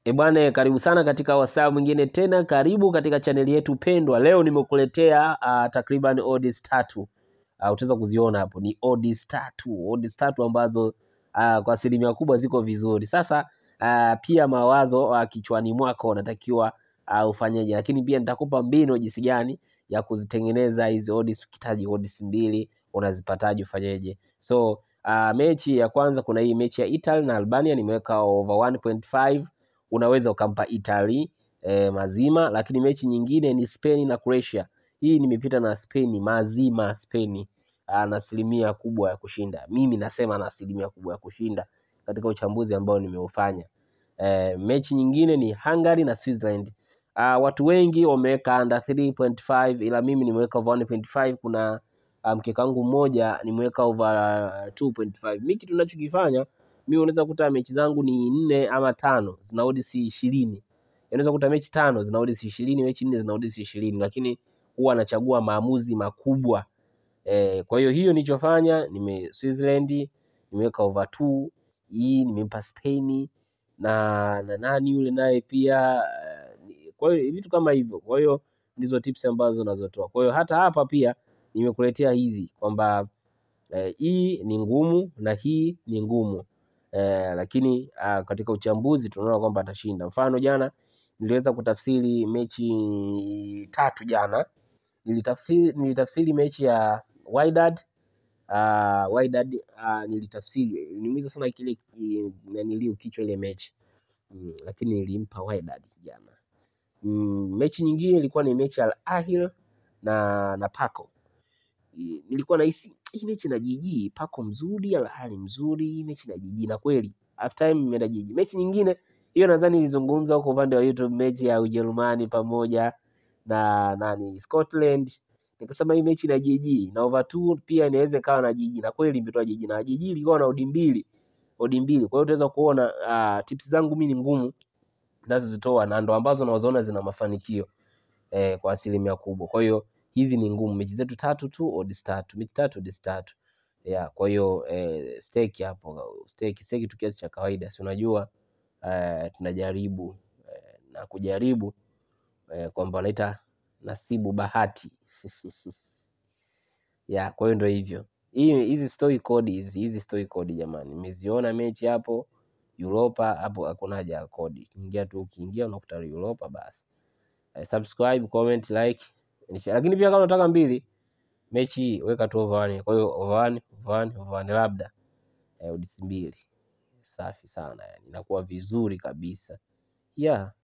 E bwana, karibu sana katika wasaa mwingine tena, karibu katika chaneli yetu pendwa. Leo nimekuletea uh, takriban odds tatu uh, utaweza kuziona hapo, ni odds tatu, odds tatu ambazo uh, kwa asilimia kubwa ziko vizuri. Sasa uh, pia mawazo uh, kichwani mwako unatakiwa uh, ufanyeje, lakini pia nitakupa mbinu jinsi gani ya kuzitengeneza hizi odds. Ukihitaji odds mbili unazipataje, ufanyeje? So uh, mechi ya kwanza kuna hii mechi ya Italy na Albania nimeweka over 1.5 unaweza ukampa Italy eh, mazima, lakini mechi nyingine ni Spain na Croatia. Hii nimepita na Spain mazima, Spain ana asilimia kubwa ya kushinda. Mimi nasema na asilimia kubwa ya kushinda katika uchambuzi ambao nimeufanya. Eh, mechi nyingine ni Hungary na Switzerland. Uh, watu wengi wameweka under 3.5 ila mimi nimeweka over 1.5. Kuna mkeka wangu mmoja nimeweka over 2.5. Mimi kitu ninachokifanya mimi unaweza kukuta mechi zangu ni nne ama tano zina odds ishirini. Unaweza kukuta mechi tano zina odds ishirini, mechi nne zina odds ishirini, lakini huwa anachagua maamuzi makubwa e. Kwa hiyo hiyo nilichofanya nime Switzerland nimeweka over 2 hii nimempa Spain na na nani yule naye pia. Kwa hiyo vitu kama hivyo, kwa hiyo ndizo tips ambazo nazotoa. Kwa hiyo hata hapa pia nimekuletea hizi kwamba eh, hii ni ngumu na hii ni ngumu. Eh, lakini ah, katika uchambuzi tunaona kwamba atashinda. Mfano jana niliweza kutafsiri mechi tatu jana. Nilitafsiri, nilitafsiri mechi ya Wydad uh, Wydad uh, nilitafsiri niumiza sana kile naniliu kichwa ile mechi mm, lakini nilimpa Wydad jana. Mm, mechi nyingine ilikuwa ni mechi ya Al Ahly na na Paco. Nilikuwa nahisi hii mechi na jiji Paco mzuri, Al Ahly mzuri, hii mechi na jiji na kweli half time imeenda jiji. Mechi nyingine hiyo nadhani nilizungumza huko upande wa YouTube, mechi ya Ujerumani pamoja na nani Scotland, nikasema hii mechi na jiji na over 2 pia inaweza ikawa na jiji, na kweli imetoa jiji na jiji ilikuwa na odi mbili, odi mbili. Kwa hiyo utaweza kuona uh, tips zangu mimi ni ngumu nazozitoa na ndo ambazo nazoona zina mafanikio eh, kwa asilimia kubwa. Kwa hiyo hizi ni ngumu, mechi zetu tatu tu odds tatu, mechi tatu odds tatu yeah. Kwa hiyo eh, stake hapo stake stake tu kiasi cha kawaida, si unajua eh, tunajaribu eh, na kujaribu eh, kwamba wanaita nasibu bahati yeah. Kwa hiyo ndio hivyo, hii hizi story code hizi hizi story code jamani, nimeziona mechi hapo Europa hapo, hakuna haja ya kodi, ingia tu, ukiingia unakuta Europa basi. Eh, subscribe, comment, like, lakini pia kama unataka mbili mechi weka tu over one. Kwa hiyo over one, over one, over one labda eh, odds mbili safi sana yani, inakuwa vizuri kabisa yeah.